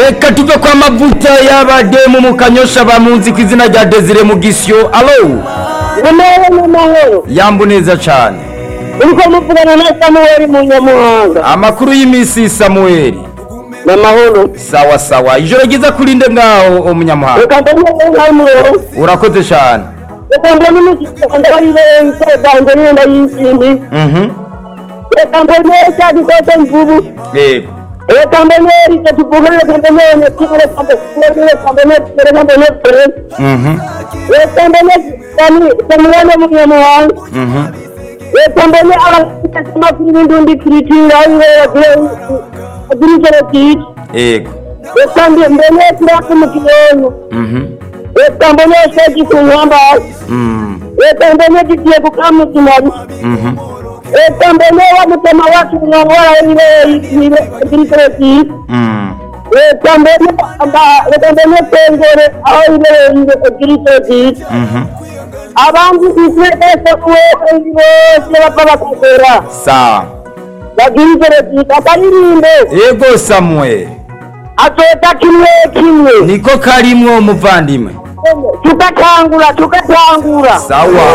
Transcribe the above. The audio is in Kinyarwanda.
reka tuve kwa mavuta y'abademu mu kanyosha bamunzi ku izina rya desire mugisyo alo amahoro n'amahoro yamba neza cyane uri kumwe muvugana na samuweli mu nyamuhanga amakuru y'iminsi samuweli ni amahoro sawa sawa ijoro ryiza kuri nde mwaho umunyamuhanga reka ndabona inka y'umuriro urakoze cyane reka mbone umugisha ndabona irenze banjye n'iyenda y'izindi mhm reka mbone cya gikote mvubu yego reka mbone icyo tuvuga reka mbone nyakimwe reka mbone reka mbone reka mbone kure mhm reka mbone samuweli mu nyamuhanga mhm reka mbone abafite amakuru y'indundi kiritinga bagura ijoro bwite yego reka mbone kuraka mu kiyoyo mhm reka mbone sheki ku nyamba mhm reka mbone gigiye kukamuzimanya mhm reka mbone wa mutema wacu mwana warawe niwe yiwe ibirikireti mhm reka mbone aba- reka mbone sengere aho ibereye yiwe ibirikireti mhm abandi isi bose uwe bose bapfa bakagera sawa bagirikireti akaririmbe yego samuweli atota kimwe kimwe niko karimwo muvandimwe tukatangura tukatangura sawa